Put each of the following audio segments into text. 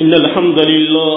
إن الحمد لله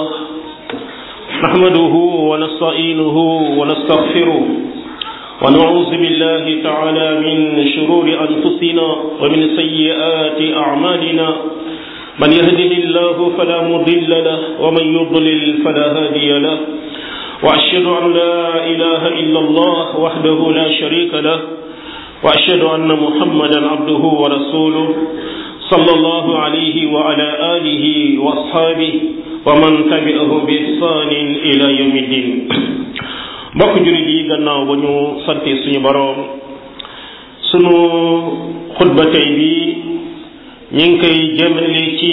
نحمده ونستعينه ونستغفره ونعوذ بالله تعالى من شرور أنفسنا ومن سيئات أعمالنا من يهده الله فلا مضل له ومن يضلل فلا هادي له وأشهد أن لا إله إلا الله وحده لا شريك له وأشهد أن محمدا عبده ورسوله صلى الله عليه وعلى آله وأصحابه ومن تبعه بإحسان إلى يوم الدين mbokk jullit yi gannaaw ba ñu sante suñu boroom sunu xutba tey bi ñu ngi koy jëmale ci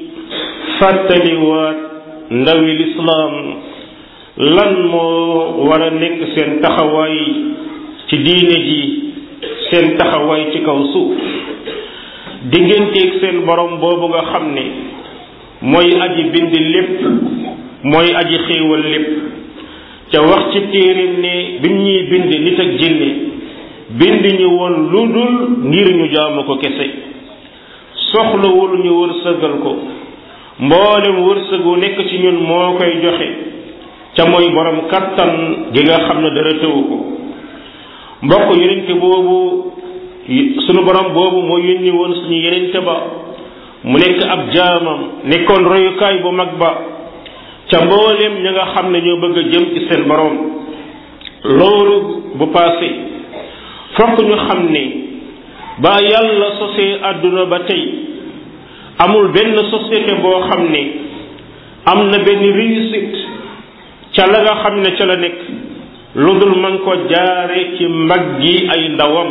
fàttaliwaat ndawi lislaam lan moo war a nekk seen taxawaay ci diine ji seen taxawaay ci kaw suuf digganteeg seen borom boobu nga xam ne mooy aji bind lépp mooy aji xéewal lépp ca wax ci téerim ne bi ñuy bind nit ak jinne bind ñu woon lu dul ngir ñu jaamu ko kese soxlawul ñu wërsëgal ko mboolem wërsëgu nekk ci ñun moo koy joxe ca mooy borom kattan gi nga xam ne dara tëwu ko mbokk yonente boobu sunu borom boobu moo yónni woon suñu yonente ba mu nekk ab jaamam nekkoon royukaay bu mag ba ca mboolem ña nga xam ne ñoo bëgg a jëm ci seen borom loolu bu passé fokk ñu xam ne ba yàlla sosee àdduna ba tey amul benn société boo xam ne am na benn réussite ca la nga xam ne ca la nekk lu dul man ko jaare ci mbag gi ay ndawam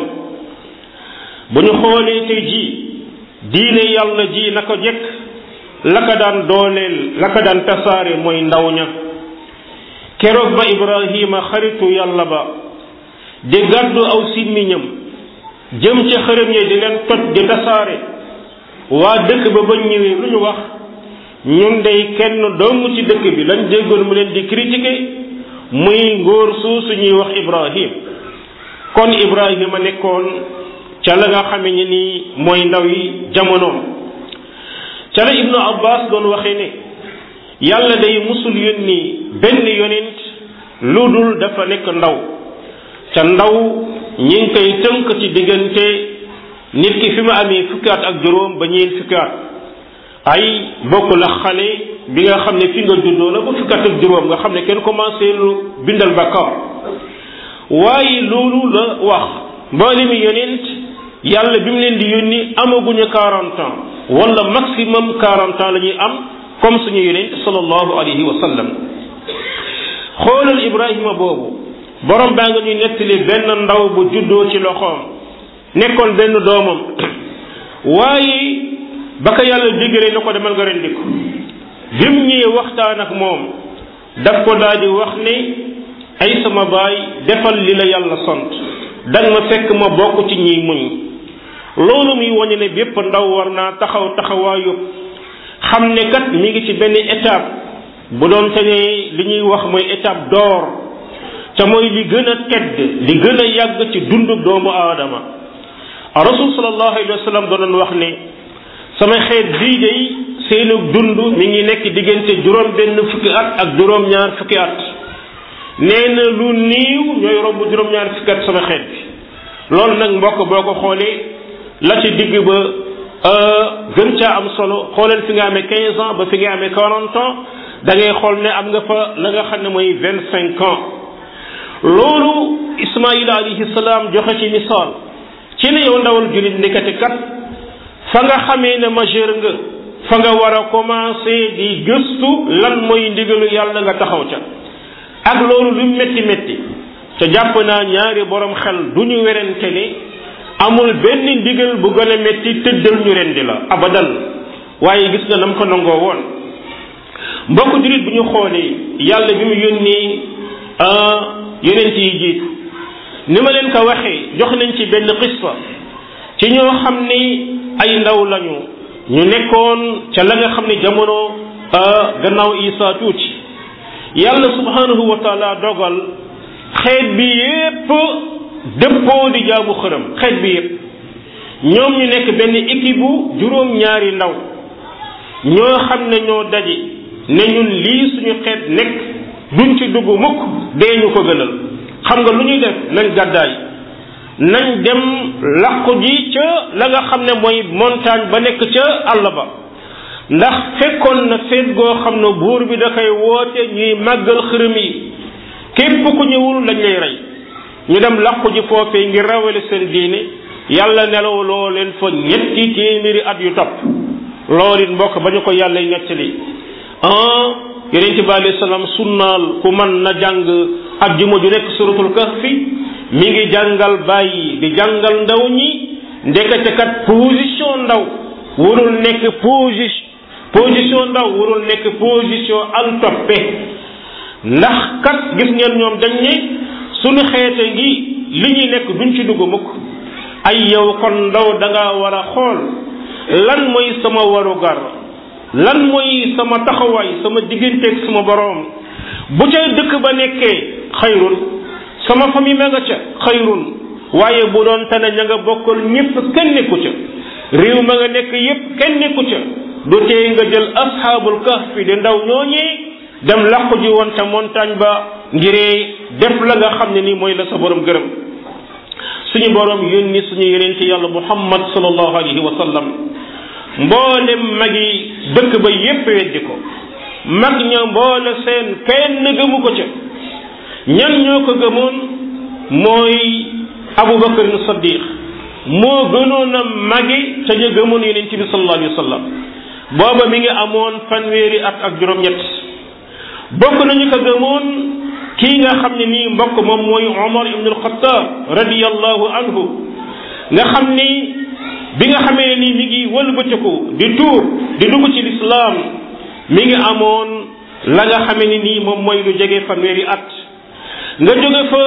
bu ñu xoolee tey jii diine yàlla ji na ko jekk la ko daan dooleel la ko daan tasaare mooy ndaw ña keroog ba ibrahima xaritu yàlla ba di gàddu aw simmiñam jëm ca xërëm yi di leen toj di tasaare waa dëkk ba ba ñëwee lu ñu wax ñun dey kenn dong ci dëkk bi lañ déggoon mu leen di critiquer muy ngóor suusu ñuy wax ibrahim kon ibrahima nekkoon ca la nga xame ni nii mooy ndaw yi jamonoom ca la ibnu abbas doon waxee ne yàlla day musul yónni benn yonent lu dul dafa nekk ndaw ca ndaw ñi ngi koy tënk ci diggante nit ki fi mu amee fukki at ak juróom ba ñeent fukki at ay bokk la xale bi nga xam ne fi nga juddoo la ba fukki at ak juróom nga xam ne kenn commencé lu bindal bakkaar waaye loolu la wax mboolemi yonent yàlla bi mu leen di yónni amaguñu quarante ans wala maximum quarante ans la ñuy am comme suñu yonent sallallahu alayhi wa sallam xoolal ibrahima boobu borom baa nga ñuy nettali benn ndaw bu juddoo ci loxoom nekkoon benn doomam waaye ba ko yàlla diggalee na ko demal nga rendi ko bi mu ñëwee waxtaan ak moom daf ko daal di wax ne ay sama baay defal li la yàlla sant danga ma fekk ma bokk ci ñiy muñ loolu muy wañe ne bépp ndaw war naa taxaw taxawaayu xam ne kat mi ngi ci benn étape bu doon te ne li ñuy wax mooy étape d'or ca mooy li gën a tedd li gën a yàgg ci dundu doomu aadama rasul sallallahu alayhi wa sallam doon wax ne sama xeet bii day seenu dund mi ngi nekk diggante juróom benn fukki at ak juróom ñaar fukki at nee na lu niiw ñooy romb juróom ñaar fukki at sama xeet bi loolu nag mbokk boo ko xoolee la ci digg ba gën caa am solo xooleel fi nga amee quinze ans ba fi nga amee quarante ans da ngay xool ne am nga fa la nga xam ne mooy vingt cinq ans loolu ismaila alayhi salaam joxe ci misaal ci ne yow ndawal jullit nekkati kat fa nga xamee ne majeur nga fa nga war a commencer di gëstu lan mooy ndigalu yàlla nga taxaw ca ak loolu lu métti métti ca jàpp naa ñaari borom xel du ñu werante ne amul benn ndigal bu gën a métti tëddal ñu rendi la abadan waaye gis nga nam ko nangoo woon mbokk jullit bu ñu xoolee yàlla bi mu yónnee yonent yi jiitu ni ma leen ko waxee jox nañ ci benn qissa ci ñoo xam ni ay ndaw lañu ñu nekkoon ca la nga xam ne jamono gannaaw isa tuuti yàlla subhanahu wa taala dogal xeet bi yépp dëppoo di jaamu xërëm xeet bi yépp ñoom ñu nekk benn équipe bu juróom ñaari ndaw ñoo xam ne ñoo daje ne ñun lii suñu xeet nekk duñ ci dugg mukk dee ñu ko gënal xam nga lu ñuy def nañ gàddaay nañ dem làqu ji ca la nga xam ne mooy montagne ba nekk ca àll ba ndax fekkoon na feet goo xam ne buur bi da koy woote ñuy màggal xërëm yi képp ku ñëwul lañ lay rey ñu dem làqu ji foofee ngir rawale seen diine yàlla nelaw loo leen fa ñetti téeméeri at yu topp loolu it mbokk ba ñu ko yàlla nettali ah yonente bi alayhi salaam sunnaal ku mën na jàng ajjuma ju nekk suratul kahfi mi ngi jàngal bàyyi di jàngal ndaw ñi ndekete kat position ndaw warul nekk position position ndaw warul nekk position al toppe ndax kat gis ngeen ñoom dañ ne suñu xeete ngi li ñuy nekk duñ ci dugg mukk ay yow kon ndaw da nga war a xool lan mooy sama warugar lan mooy sama taxawaay sama digganteeg sama boroom bu ca dëkk ba nekkee xayrun sama famille ma nga ca xayrun waaye bu doon tane ña nga bokkal ñëpp kenn nekku ca réew ma nga nekk yépp kenn nekku ca du tee nga jël asxaabul kahfi di ndaw ñooñee dem làqu ji woon ca montagne ba ngiree def la nga xam ne nii mooy la sa borom gërëm suñu borom yónni suñu yenente yàlla muhammad sallallahu alayhi wa sallam mboolem magi dëkk ba yépp weddi ko mag ña mboole seen kenn gëmu ko ca ñan ñoo ko gëmoon mooy abubakar saddiq moo gënoon a magi ca ñu gëmoon yenente bi sallallahu alayhi wa sallam booba mi ngi amoon fanweeri at ak juróom-ñett bokk nañu ko gëmoon kii nga xam ne nii mbokk moom mooy Omar ibn al-Khattab radiyallahu anhu nga xam ni bi nga xamee ni mi ngi wëlbatiku di tuub di dugg ci lislaam mi ngi amoon la nga xamee ni nii moom mooy lu jege fanweeri at nga jóge fa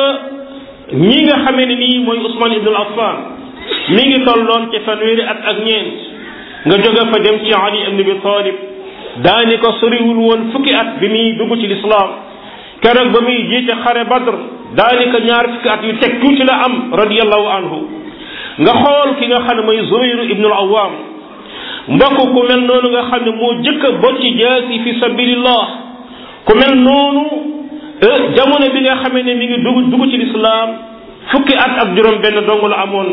ñi nga xamee ne nii mooy Ousmane ibn al-Affan mi ngi tolloon ci fanweeri at ak ñeent nga jóge fa dem ci Ali ibn Abi Talib daani ko soriwul woon fukki at bi muy dugg ci lislaam keroog ba muy jiite xare badr daanaka ñaar fukki at yu teg tuuti la am radiallahu anhu nga xool ki nga xam ne mooy zubayru ibnu al awam mbokk ku mel noonu nga xam ne moo jëkk a bocci jaasi fi sabilillah ku mel noonu jamono bi nga xamee ne mi ngi dugg dugg ci lislaam fukki at ak juróom benn dong la amoon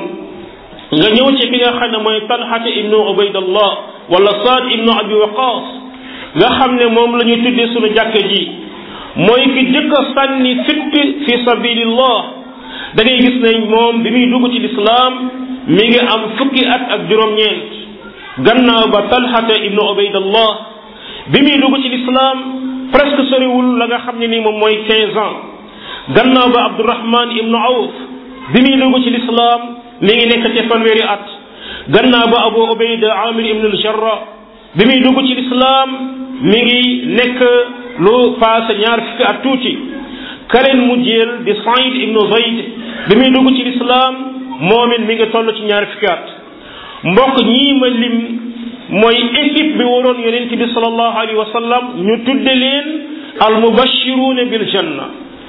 nga ñëw ci ki nga xam ne mooy talxata ibnu ubaydallah wala saad ibnu abi waqas nga xam ne moom la ñu tuddee sunu jàkka ji mooy ki jëkk a sànni fitt fi sabilillah da ngay gis ne moom bi muy dugg ci lislaam mi ngi am fukki at ak juróom-ñeent gannaaw ba talxata ibnu ubaydallah bi muy dugg ci lislaam presque soriwul la nga xam ne ni moom mooy quinze ans gannaaw ba abdurahman ibnu awf bi muy dugg ci lislaam mi ngi nekk ci fanweeri at gannaaw ba abu ubayda amir ibnu aljarra bi muy dugg ci lislaam mi ngi nekk lu paase ñaar fukki at tuuti kaleen mu jël di Saïd ibnu Zayd bi muy dugg ci lislaam moom it mi ngi toll ci ñaar fukki at mbokk ñii ma lim mooy équipe bi waroon yonent bi sallallahu alayhi wa sallam ñu tudde leen al mubashiruuna bil janna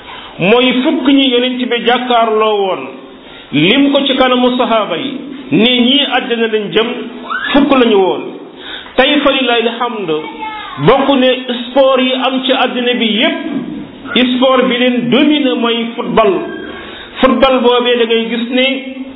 mooy fukk ñi yonent bi jàkkaarloo woon lim ko ci kanamu sahaaba yi ne ñii àddina lañ jëm fukk lañu woon tey fa lillahi alhamd bokk ne sport yi am ci àddina bi yépp sport bi leen domine mooy football football boobee da ngay gis ne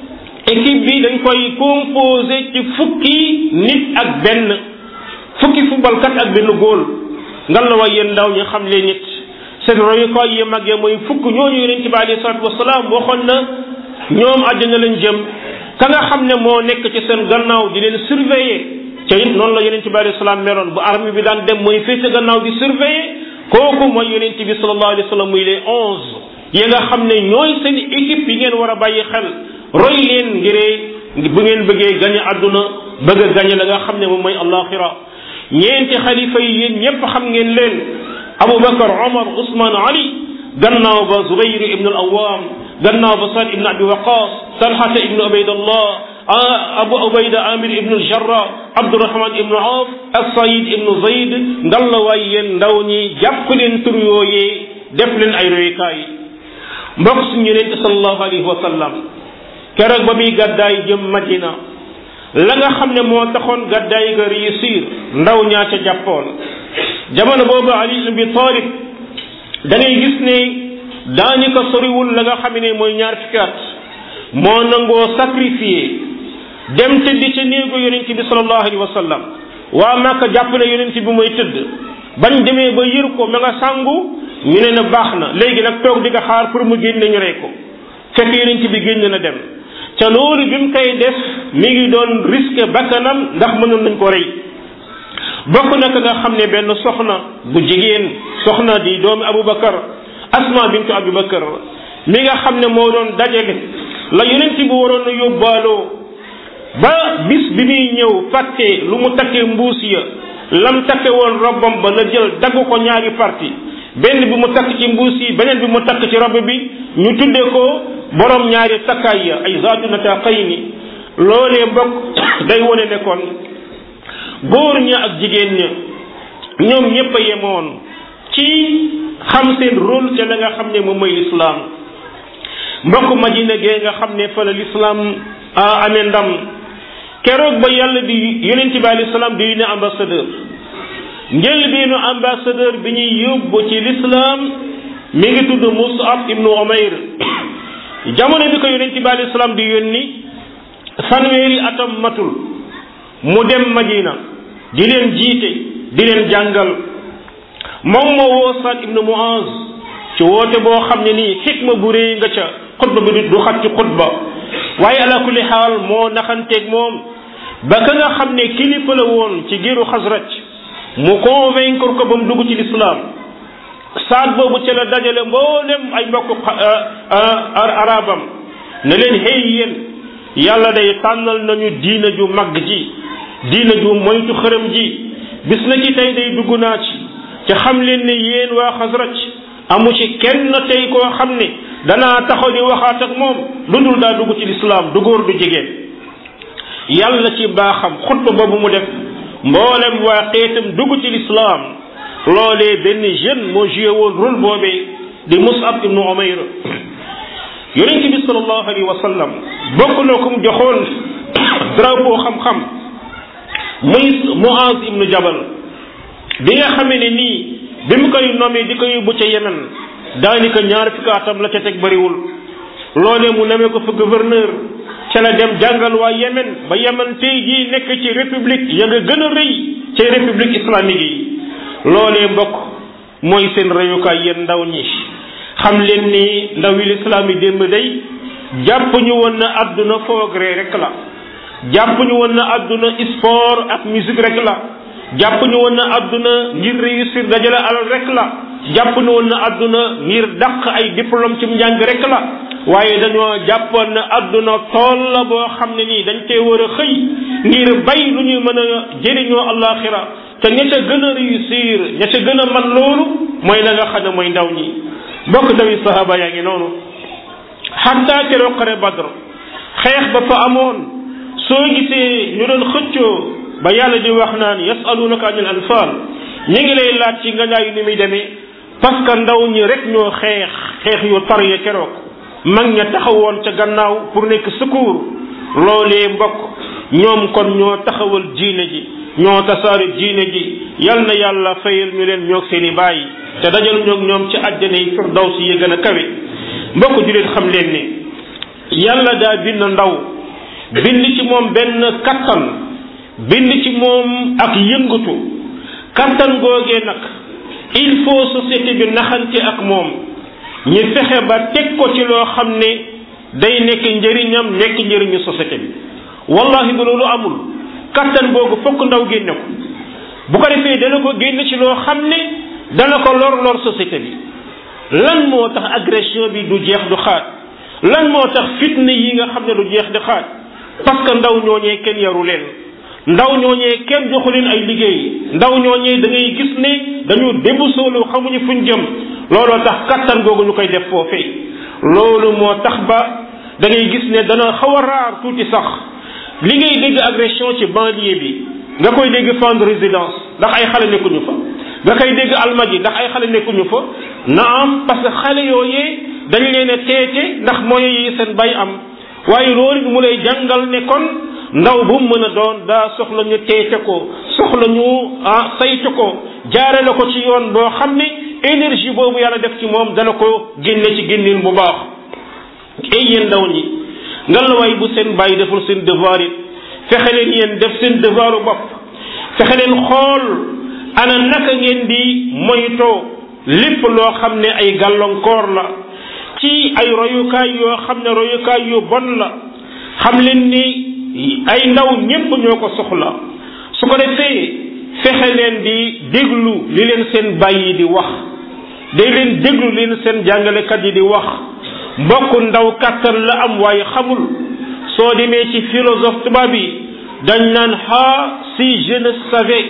équipe bi dañ koy composé ci fukki nit ak benn fukki footballkat ak benn góol ngan la waay yéen ndaw ñi xam leen nit seen royukaay yi màggee mooy fukk ñooñu yonent bi alayhi salaatu wasalaam waxoon na ñoom àddina lañ jëm ka nga xam ne moo nekk ci seen gannaaw di leen surveiller ca it noonu la yonent bi alayhi salaam meloon bu armée bi daan dem mooy féete gannaaw di surveiller kooku mooy yonent bi sallallahu alayhi wa sallam muy les onze yi nga xam ne ñooy seen équipe yi ngeen war a bàyyi xel roy leen ngiree bu ngeen bëggee gañe àdduna bëgg a gañe la nga xam ne moom mooy alaxira ñeenti xalifa yi yéen ñépp xam ngeen leen abubakar omar usman ali gannaaw ba zubayr ibn al awam gannaaw ba saad ibn abi waqas talhata ibn ubaydallah abu ubayda amir ibn al jarra abdurahman ibn awf ak sayid ibn zayd ngalla waay yéen ndaw ñi jàpp leen tur yooyee def leen ay royukaay mbokk suñu yonente sallallahu alayhi wa sallam keroog ba muy gàddaay jëm madina la nga xam ne moo taxoon gàddaay ga réussir ndaw ñaa ca jàppoon jamono boobu ali ibn abi talib da ngay gis ne daanaka soriwul la nga xam ne mooy ñaar fukki at moo nangoo sacrifié dem tëddi ca néegu yonent bi sallallahu alayhi wa sallam waa Màkka jàpp ne yonent bi mooy tëdd bañ demee ba yër ko ma nga sangu ñu ne na baax na léegi nag toog di nga xaar pour mu génne ñu rey ko fekk yonent bi génn na dem ca loolu bi mu koy def mi ngi doon risque bakkanam ndax mënoon nañ ko rey bokk na ka nga xam ne benn soxna bu jigéen soxna di doomi Aboubacar Asma bintu Aboubacar mi nga xam ne moo doon dajale la yonent bi waroon a yóbbaaloo ba bis bi muy ñëw fàtte lu mu takkee mbuus ya lam takke woon robbam ba la jël dagg ko ñaari parti benn bi mu takk ci mbuus yi beneen bi mu takk ci robb bi ñu tuddee ko borom ñaari takkaay ya ay zaatu nataqayni loolee mbokk day wone ne kon góor ña ak jigéen ña ñoom ñépp a yemoon ci xam seen rôle ca la nga xam ne moom mooy lislaam mbokk madina gee nga xam ne fa la lislaam a amee ndam keroog ba yàlla di yonent bi alayhi salaam di yónne ambassadeur njëlbeenu ambassadeur bi ñuy yóbbu ci lislaam mi ngi tudd Mus'ab ibnu Umayr jamono bi ko yonent bi alayhi salaam di yónni fanweeri atam matul mu dem Madina di leen jiite di leen jàngal moom moo woo Saad ibnu Muaz ci woote boo xam ne nii xikma bu réy nga ca xutba bi du xat ci xutba waaye ala kulli xaal moo naxanteeg moom ba ka nga xam ne kilifa la woon ci giiru xasraj mu convaincre ko ba mu dugg ci lislaam saat boobu ca la dajale mboolem ay mbokk arabam ne leen xëy yéen yàlla day tànnal nañu diina ju mag ji diina ju moytu xërëm ji bis na ci tey day dugg naa ci ca xam leen ne yéen waa xasraj amu ci kenn tey koo xam ne danaa taxaw di waxaat ak moom lu dul daa dugg ci lislaam du góor du jigéen yàlla ci baaxam xutba boobu mu def mboolem waa xeetam dugg ci lislaam loolee benn jeune moo joué woon rôle boobee di Mus'ab ibnu Umayr yonent bi sallallahu alayhi wa sallam bokk na ko mu joxoon drapeau xam-xam muy Muaz ibnu Jabal bi nga xamee ne nii bi mu koy nommé di ko yóbbu ca Yemen daanaka ñaar fukki atam la ca teg bëriwul loolee mu namee ko fa gouverneur ca la dem jàngal waa Yemen ba Yemen tey jii nekk ci république ya nga gën a rëy ci république islamique yi loolee mbokk mooy seen reyukaay yéen ndaw ñi xam leen ni ndaw yi lislaam yi démb day jàpp ñu woon na àdduna foogree rek la jàpp ñu woon na àdduna sport ak musique rek la jàpp ñu woon na àdduna ngir réussir dajale alal rek la jàpp ñu woon na àdduna ngir dàq ay diplôme ci njàng rek la waaye dañoo jàppoon na àdduna tool la boo xam ne nii dañ cee war a xëy ngir bay lu ñuy mën a jëriñoo alaxira te ña ca gën a réussir ña ca gën a man loolu mooy la nga xam ne mooy ndaw ñi bokk ndawi sahaba yaa ngi noonu xatta keroog xare badr xeex ba fa amoon soo gisee ñu doon xëccoo ba yàlla di wax naan yasalunaka anil anfal ñi ngi lay laaj ci nga ñaayu ni muy demee parce que ndaw ñi rek ñoo xeex xeex yu tar ya keroog mag ña taxawoon ca gannaaw pour nekk secours loolee mbokk ñoom kon ñoo taxawal diine ji ñoo tasaare diine ji yal na yàlla fayal ñu leen ñoog seen i bàyyi te dajal ñoog ñoom ci àjjana yi firdaws yi gën a kawe mbokk ju leen xam leen ne yàlla daa bind ndaw bind ci moom benn kattan bind ci moom ak yëngatu kattan googee nag il faut société bi naxante ak moom ñu fexe ba teg ko ci loo xam ne day nekk njëriñam nekk njëriñu société bi wallahi bu loolu amul kattan googu fokk ndaw génne ko bu ko defee dana ko génne ci loo xam ne dana ko lor lor société bi lan moo tax agression bi du jeex du xaaj lan moo tax fitna yi nga xam ne du jeex di xaaj parce que ndaw ñooñee kenn yaru leen ndaw ñooñee kenn joxu leen ay liggéey ndaw ñooñee da ngay gis ne dañu débusoolu xamuñu fuñ jëm looloo tax kattan googu ñu koy def foofee loolu moo tax ba da ngay gis ne dana xaw a raar tuuti sax li ngay dégg agression ci banlieue bi nga koy dégg fan de résidence ndax ay xale nekkuñu fa nga koy dégg almadi ndax ay xale nekkuñu fa na am parce que xale yooyee dañ leen a teete ndax mooy yi seen bay am waaye loolu mu lay jàngal ne kon ndaw bu mu mën a doon daa soxla ñu teete ko soxla ñu ah saytu ko jaare la ko ci yoon boo xam ne énergie boobu yàlla def ci moom dana ko génne ci génnin bu baax ay yéen ndaw ñi ngalawaay bu seen bàyyi deful seen devoir it fexe leen yéen def seen devoiru bopp fexe leen xool ana naka ngeen di moytoo lépp loo xam ne ay gàllankoor la ci ay royukaay yoo xam ne royukaay yu bon la xam leen ni ay ndaw ñépp ñoo ko soxla su ko defee fexe leen di déglu li leen seen bàyyi di wax day leen déglu li leen seen jàngalekat yi di wax mbokk ndaw kàttan la am waaye xamul soo demee ci philosophe tubaab yi dañ naan ha si je ne savais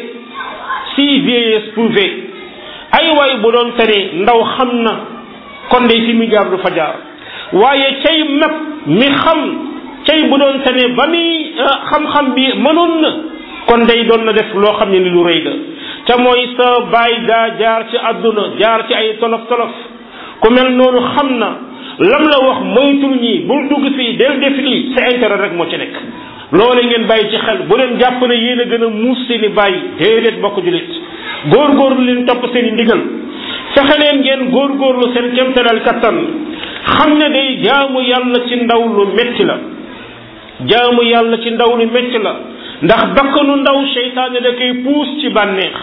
si vieillesse pouvait ay waay bu doon tere ndaw xam na kon day fi mu jaar du fa jaar waaye cay mag mi xam cay bu doon tere ba muy xam-xam bi mënoon na kon day doon na def loo xam ne ni lu rëy la te mooy sa baay daa jaar ci àdduna jaar ci ay tolof tolof ku mel noonu xam na lam la wax moytul ñii bul dugg fii del def lii sa intérêt rek moo ci nekk loole ngeen bàyyi ci xel bu leen jàpp ne yéen a gën a muus seeni bàyyi déedéet bokk julit góorgóorlu leen topp seen i ndigal fexe leen ngeen góorgóorlu seen kemtalal kattan xam ne day jaamu yàlla ci ndaw lu metti la jaamu yàlla ci ndaw lu metti la ndax bakkanu ndaw seytaane da koy puus ci bànneex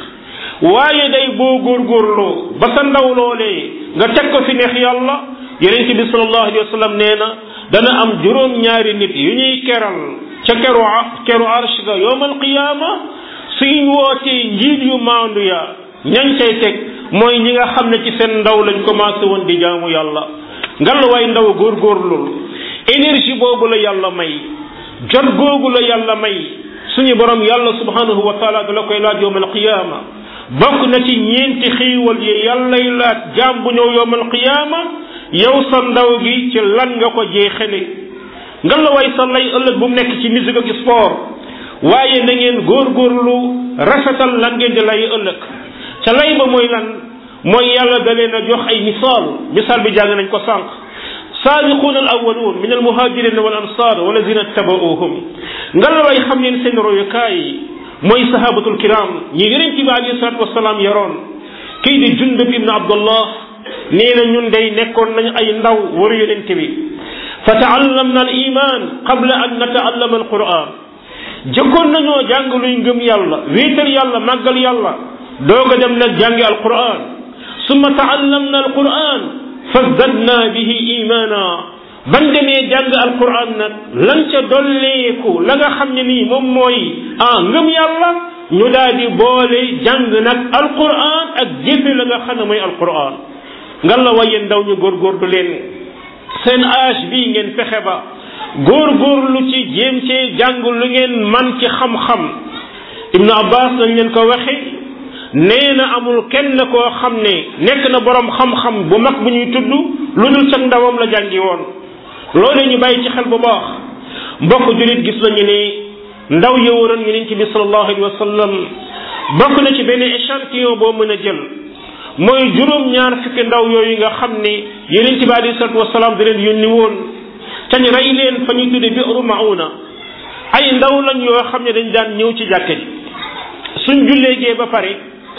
waaye day boo góorgóorloo ba sa ndaw loolee nga teg ko fi neex yàlla yonente bi sallallahu alayhi wa sallam nee na dana am juróom-ñaari nit yu ñuy keral ca keru keru arsh ga yowmal qiyaama suñ wootee njiit yu maandu ya ñañ cay teg mooy ñi nga xam ne ci seen ndaw lañ commencé woon di jaamu yàlla ngalawaay ndaw góorgóorlul énergie boobu la yàlla may jot googu la yàlla may suñu borom yàlla subhanahu wa taala da la koy laaj yowmal qiyaama bokk na ci ñeenti xiiwal yi yàllay laaj jaam bu ñëw yowmal qiyaama yow sa ndaw gi ci lan nga ko jeexale ngalawaay sa lay ëllëg bu mu nekk ci musique ak sport waaye na ngeen góorgóorlu rafetal lan ngeen di lay ëllëg ca lay ba mooy lan mooy yàlla da leen a jox ay misaal misaal bi jàng nañ ko sànq saabiquun al awwaluun min al muhajirin wal ansar walladina tabauhum ngalawaay xam ngeen seen royukaay mooy sahabatul kiram ñi yeneen ci bi alayhi salatu wasalaam yaroon kii di jundub ibn abdullah nee na ñun day nekkoon nañ ay ndaw waru yonente bi fa taallamna al iman qabla an nataallama al quran jëkkoon nañoo jàng luy ngëm yàlla wéetal yàlla màggal yàlla doog a dem nag jàngi al quran summa taallamna al quran fazdadna bihi imana ban demee jàng al quran nag lan ca dolleeku la nga xam ne nii moom mooy ah ngëm yàlla ñu daal di boole jàng nag al quran ak jëfe la nga xam ne mooy al quran ngan la waye ndaw ñu góorgóorlu leen seen âge bii ngeen fexe ba góorgóorlu ci jéem cee jàng lu ngeen man ci xam-xam ibnu abbas nañ leen ko waxe nee na amul kenn koo xam ne nekk na borom xam-xam bu mag bu ñuy tudd lu dul cag ndawam la jàngi woon loolu ñu bàyyi ci xel bu baax mbokk julit gis nañu ne ndaw yowuroon yonent bi sallallahu alayhi wa sallam bokk na ci benn échantillon boo mën a jël mooy juróom ñaar fukki ndaw yooyu nga xam ne yonent bi alayhi salatu wasalaam da leen yónni woon cañ rey leen fa ñuy tudde bi'ru mauna ay ndaw lañ yoo xam ne dañ daan ñëw ci jàkka ji suñ julleegee ba pare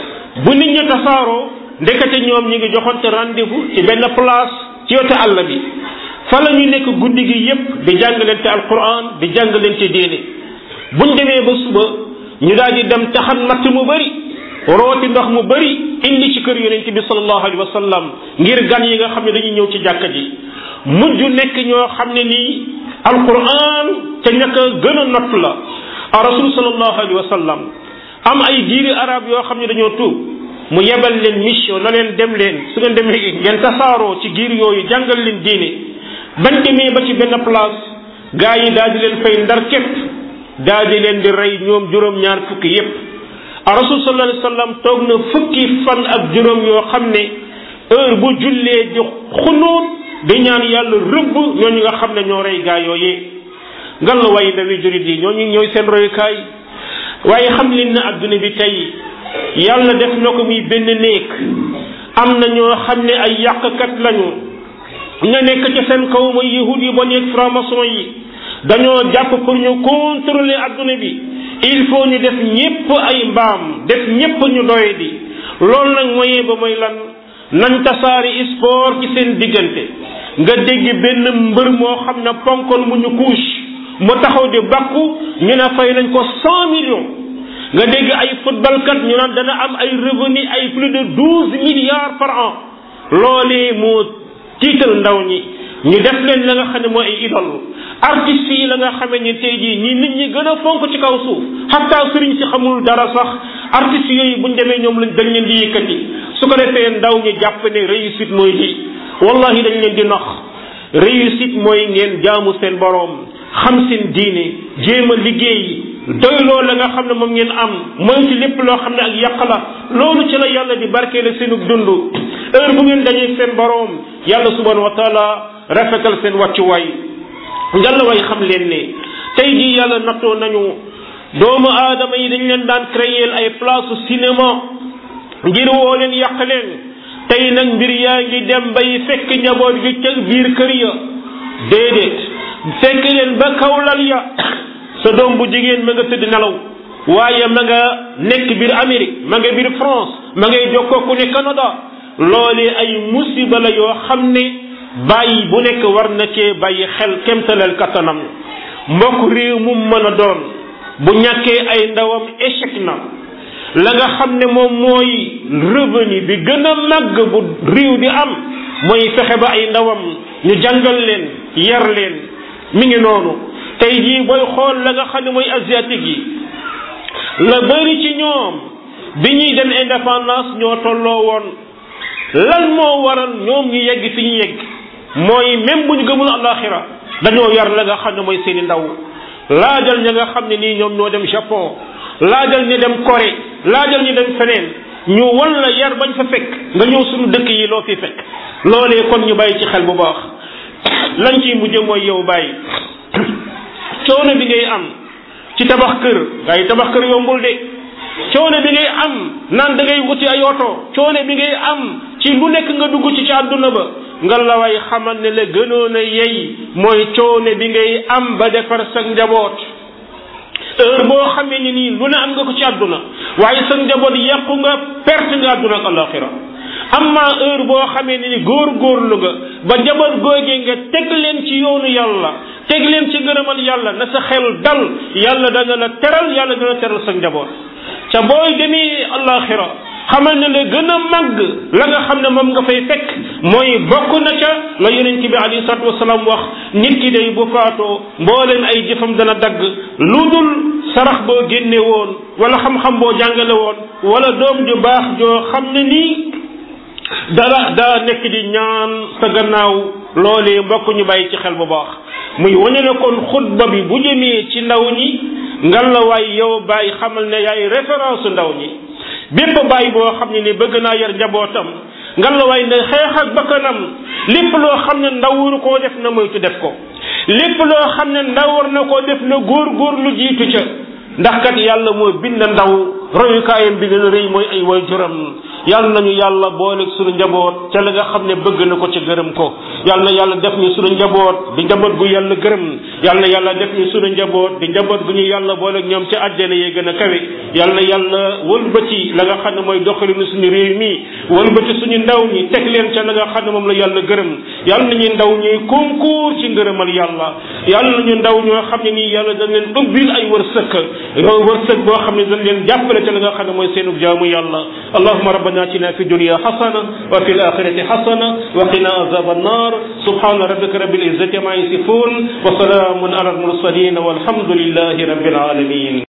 bu nit ñi tasaaroo ndekete ñoom ñi ngi joxonte rendez-vous ci benn place ci yote àll bi fa la ñu nekk guddi gi yépp di jàngalante alquran di jàngalante diine buñ demee ba suba ñu daal di dem taxan matt mu bëri rooti ndox mu bëri indi ci kër yonent bi sallallahu alayhi wa sallam ngir gan yi nga xam ne dañuy ñëw ci jàkka ji mujj nekk ñoo xam ne nii alquran ca ñàkk a gën a not la a rasul sallallahu alayhi wa sallam am ay diiri arab yoo xam ne dañoo tuub mu yebal leen mission na leen dem leen su ngeen demee ngeen tasaaroo ci giir yooyu jàngal leen diine bañ demee ba ci benn place gaa yi daal di leen fay ndar képp daal di leen di rey ñoom juróom-ñaar fukki yépp a rasul sallallahu alayhi wa sallam toog na fukki fan ak juróom yoo xam ne heure bu jullee di xunuut di ñaan yàlla rëbb ñooñu nga xam ne ñoo rey gaa yooyee ngal la way ndawi jurit yi ñooñu ñooy seen royukaay waaye xam leen ne adduna bi tey yàlla def na ko muy benn néeg am na ñoo xam ne ay yàqkat lañu ña nekk ci seen kaw mooy yahud yi ba nekk franc-maçon yi dañoo jàpp pour ñu contrôler adduna bi il faut ñu def ñépp ay mbaam def ñépp ñu doy di loolu nag moyen ba mooy lan nañ tasaari sport ci seen diggante nga dégg benn mbër moo xam ne ponkon mu ñu couche mu taxaw di bakku ñu ne fay nañ ko cent millions nga dégg ay football kat ñu naan dana am ay revenu ay plus de douze milliards par an loolee moo tiital ndaw ñi ñu def leen la nga xam ne mooy ay idole artistes yi la nga xamee ni tey jii ñi nit ñi gën a fonk ci kaw suuf xataa sëriñ si xamul dara sax artistes yooyu buñ demee ñoom lañ dañ leen di yëkkati su ko defee ndaw ñi jàpp ne réussite mooy lii wallahi dañ leen di nax réussite mooy ngeen jaamu seen boroom xam seen diine jéem a liggéey doyloo la nga xam ne moom ngeen am mooy ci lépp loo xam ne ak yàq la loolu ci la yàlla di barkeele seenug dund heure bu ngeen dañee seen boroom yàlla subhanahu wa taala rafetal seen wàccuwaay ngalla way xam leen ne tey jii yàlla nattoo nañu doomu aadama yi dañ leen daan créer ay place cinéma ngir woo leen yàq leen tey nag mbir yaa ngi dem bay fekk njaboot gi ca biir kër ya déedéet fekk leen ba kawlal ya sa doom bu jigéen ma nga tëdd nelaw waaye ma nga nekk biir Amérique ma nga biir France ma ngay jokkoo ku ne Canada loolee ay musiba la yoo xam ne bàyyi bu nekk war na cee bàyyi xel kemtaleel kattanam mbokk réew mu mën a doon bu ñàkkee ay ndawam échec na la nga xam ne moom mooy revenu bi gën a màgg bu réew di am mooy fexe ba ay ndawam ñu jàngal leen yar leen mi ngi noonu tey jii booy xool la nga xam ne mooy asiatique yi la bëri ci ñoom bi ñuy dem indépendance ñoo tolloo woon lan moo waral ñoom ñu yegg fi ñu yegg mooy même bu ñu gëmul alaxira dañoo yar la nga xam ne mooy seeni ndaw laajal ña nga xam ne nii ñoom ñoo dem Japon laajal ñu dem Corée laajal ñu dem feneen ñu wan la yar bañ fa fekk nga ñëw suñu dëkk yi loo fi fekk loolee kon ñu bàyyi ci xel bu baax lañ ciy mujj mooy yow bàyyi coono bi ngay am ci tabax kër ngay tabax kër yombul de coono bi ngay am naan da ngay wuti ay oto coono bi ngay am ci lu nekk nga dugg ci ci àdduna ba nga la way xamal ne la gënoon a yey mooy coono bi ngay am ba defar sa njaboot heure boo xamee ni nii lu ne am nga ko ci àdduna waaye sa njaboot yàqu nga perte nga àdduna ak alaxira amma heure boo xamee ni ni góor góorlu nga ba njaboot googee nga teg leen ci yoonu yàlla teg leen ci ngërëmal yàlla na sa xel dal yàlla dana la teral yàlla dana teral sa njaboot ca booy demee alaxira xamal ne la gën a màgg la nga xam ne moom nga fay fekk mooy bokk na ca la yonent bi alayhi salatu wasalaam wax nit ki day bu faatoo mbooleen ay jëfam dana dagg lu dul sarax boo génne woon wala xam-xam boo jàngale woon wala doom ju baax joo xam ne nii dara daa nekk di ñaan sa gannaaw loolee mbokk ñu bàyyi ci xel bu baax muy wane ne kon xutba bi bu jëmee ci ndaw ñi ngan la waay yow bàyyi xamal ne yaay référence ndaw ñi bépp bàyyi boo xam ne ni bëgg naa yar njabootam ngan la waay ne xeex ak bakkanam lépp loo xam ne ndaw waru koo def na moytu def ko lépp loo xam ne ndaw war na koo def na góor góor lu jiitu ca ndax kat yàlla moo bind ndaw royukaayam bi gën a rëy mooy ay waajuram yàlla nañu yàlla boole suñu njaboot ca la nga xam ne bëgg na ko ca gërëm ko yàlla na yàlla def ñu suñu njaboot di njaboot gu yàlla gërëm yàlla na yàlla def ñu suñu njaboot di njaboot gu ñu yàlla boole ñoom ca àjjana yee gën a kawe yàlla na yàlla wëlbati la nga xam ne mooy doxalinu suñu réew mi wëlbati suñu ndaw ñi teg leen ca la nga xam ne moom la yàlla gërëm yàlla nañu ndaw ñuy concours ci ngërëmal yàlla yàlla nañu ndaw ñoo xam ne nii yàlla dañ leen ubbil ay wërsëg wërsëg boo xam ne dañ leen jàppale ca la nga xam ne mooy seenu jaamu yàlla allahuma rabbana atina fi dunya hasana wa fi alakhirati hasana wa qina azab annar subhana rabbika rabbil izzati ma yasifun wa salamun ala al mursalin walhamdulillahi rabbil alamin